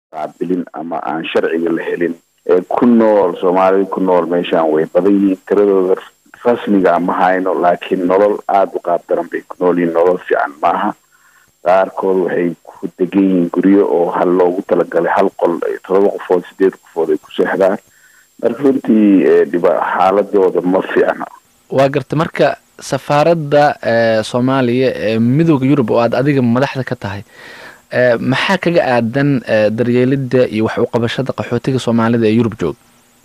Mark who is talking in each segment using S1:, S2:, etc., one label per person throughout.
S1: qaabilin ama aan sharciga la helin ee ku nool soomaalida ku nool meeshaan way badan yihiin tiradooda rasmiga ma hayno laakiin nolol aada u qaab daran bay ku nool yihiin nolol fiican maaha qaarkood waxay ku degan yihiin guryo oo hal loogu talagalay hal qol todoba qofood sideed qofood ay ku seexdaan marka runtii dhiba xaaladooda ma fiicna
S2: waa garta marka safaaradda soomaaliya ee midooda yurub oo aad adiga madaxda ka tahay maxaa kaga aadan daryeelida iyo wax uqabashada qaxootiga soomaalida ee yurub jooga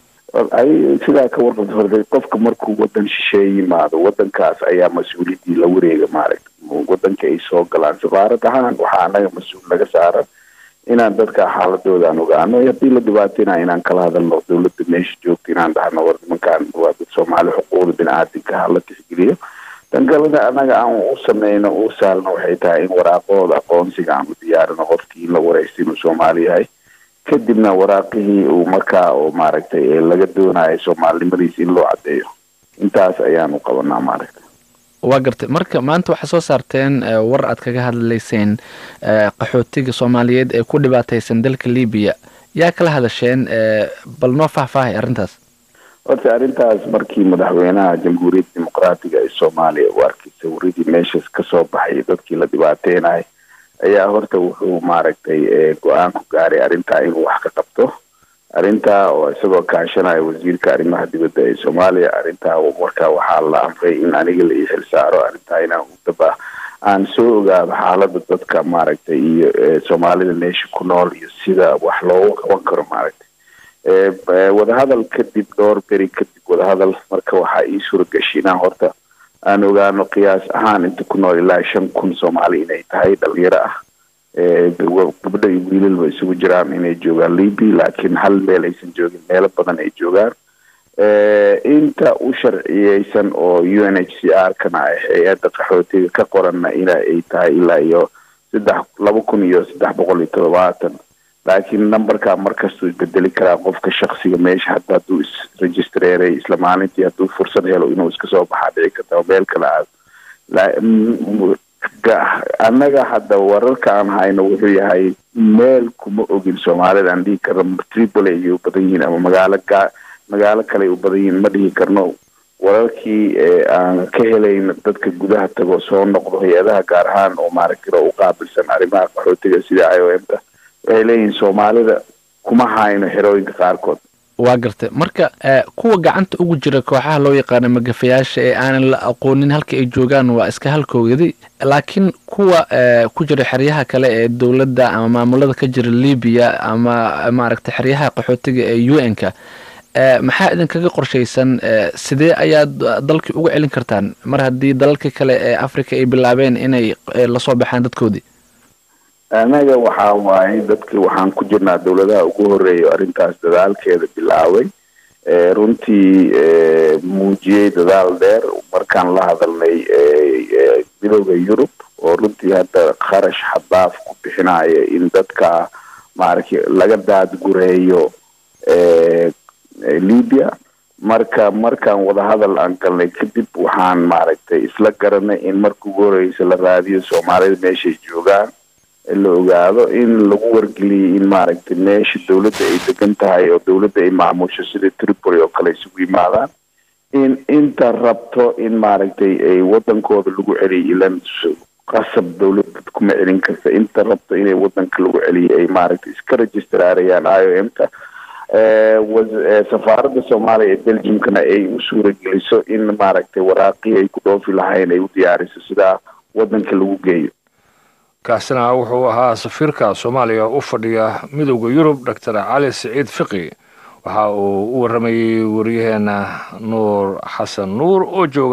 S1: sidaa ka warqabta horta qofka markuu wadan shisheeye yimaado wadankaas ayaa mas-uuliyadii la wareega maaragta wadanka ay soo galaan safaarad ahaan waxaa anaga mas-uul naga saaran inaan dadka xaaladooda aan ogaano haddii la dhibaatayna inaan kala hadalno dawladda meesha joogta inaan dhahno war nimankaan waa dad soomaali xuquuqda bini-aadinka hala tixgeliyo tan kalena anaga aan u sameyno u saalno waxay tahay in waraaqahooda aqoonsiga aan u diyaarino qofkii in la wareysta inuu soomaali yahay kadibna waraaqihii uu markaa oo maaragtay laga doonayo soomaalinimadiisa in loo caddeeyo intaas ayaanu qabanaa maaragtay
S2: waa gartay marka maanta waxaa soo saarteen war aad kaga hadlayseen qaxootiga soomaaliyeed ee ku dhibaataysan dalka libiya yaa kala hadasheen bal noo faahfaahay arrintaas
S1: horta arrintaas markii madaxweynaha jamhuuriyadda dimuqraatiga ee soomaaliya uu arkay sawiradii meeshaas kasoo baxay dadkii la dhibaateynayo ayaa horta wuxuu maaragtay go-aan ku gaaray arrintaa inuu wax ka qabto arrintaa oo isagoo kaashanaya wasiirka arrimaha dibadda ee soomaaliya arrintaa marka waxaa la amray in aniga la ii xil saaro arrintaa inaan udaba aan soo ogaado xaalada dadka maaragtay iyo soomaalida meesha ku nool iyo sida wax loogu qaban karo maaragtay wadahadal kadib dhowr beri kadib wadahadal marka waxaa ii suuragashay inaan horta aan ogaano qiyaas ahaan inta ku nool ilaa shan kun soomaali inay tahay dhalinyaro ah gabdho iyo wiilalba isugu jiraan inay joogaan libya laakiin hal meel aysan joogin meelo badan ay joogaan inta u sharciyeysan oo u n h c r kana ah hay-adda qaxootiga ka qoranna ina ay tahay ilaa iyo saddex laba kun iyo saddex boqol iyo todobaatan laakiin numberka markastuu isbedeli karaa qofka shaksiga meesha hadda hadduu isregistreeray isla maalintii hadduu fursad helo inuu iska soo baxaa dhici karta oo meel kale aado annaga hadda wararka aan hayno wuxuu yahay meel kuma ogin soomaalida aan dhihi karno tripoli ayay u badan yihiin ama magaalo ga magaalo kale u badan yihiin ma dhihi karno wararkii aan ka helayn dadka gudaha tago soo noqdo hay-adaha gaar ahaan oo maaragtay u qaabilsan arrimaha qaxootiga sida i o m ta waxay leeyihiin soomaalida kuma hayno xerooyinka qaarkood
S2: waa gartay marka kuwa gacanta ugu jira kooxaha loo yaqaano magafayaasha ee aanan la aqoonin halka ay joogaan waa iska halkoogadi laakiin kuwa ku jira xeryaha kale ee dowladda ama maamulada ka jira libiya ama maaragtay xeryaha qaxootiga ee u n ka maxaa idinkaga qorshaysan sidee ayaad dalkii uga celin kartaan mar haddii dalalka kale ee africa ay bilaabeen inay lasoo baxaan dadkoodii
S1: anaga waxaa waaye dadki waxaan ku jirnaa dowladaha ugu horeeya arrintaas dadaalkeeda bilaabay runtii muujiyey dadaal dheer markaan la hadalnay midooda yurub oo runtii hadda kharash xadaaf ku bixinaya in dadka maaragtay laga daadgureeyo libya marka markaan wadahadal aan galnay kadib waxaan maaragtay isla garanay in marka ugu horeysa la raadiyo soomaalida meeshay joogaan la ogaado in lagu wargeliyay in maaragtay meesha dowladda ay degan tahay oo dowladda ay maamusho sida tripoli oo kale isugu yimaadaan in inta rabto in maaragtay ay wadankooda lagu celiyo ilan qasab dowladda kuma celin karta inta rabto inay wadanka lagu celiyo ay maaragtay iska registraarayaan i o m ta safaaradda soomaaliya ee belgiumkana ay u suurageliso in maaragtay waraaqii ay ku dhoofi lahayn ay u diyaariso sidaa wadanka lagu geeyo
S3: kaasina wuxuu ahaa safiirka soomaaliya u fadhiya midowda yurub doctor cali siciid fiqi waxa uu u waramayey wariyaheena nuur xasan nuur oo jooga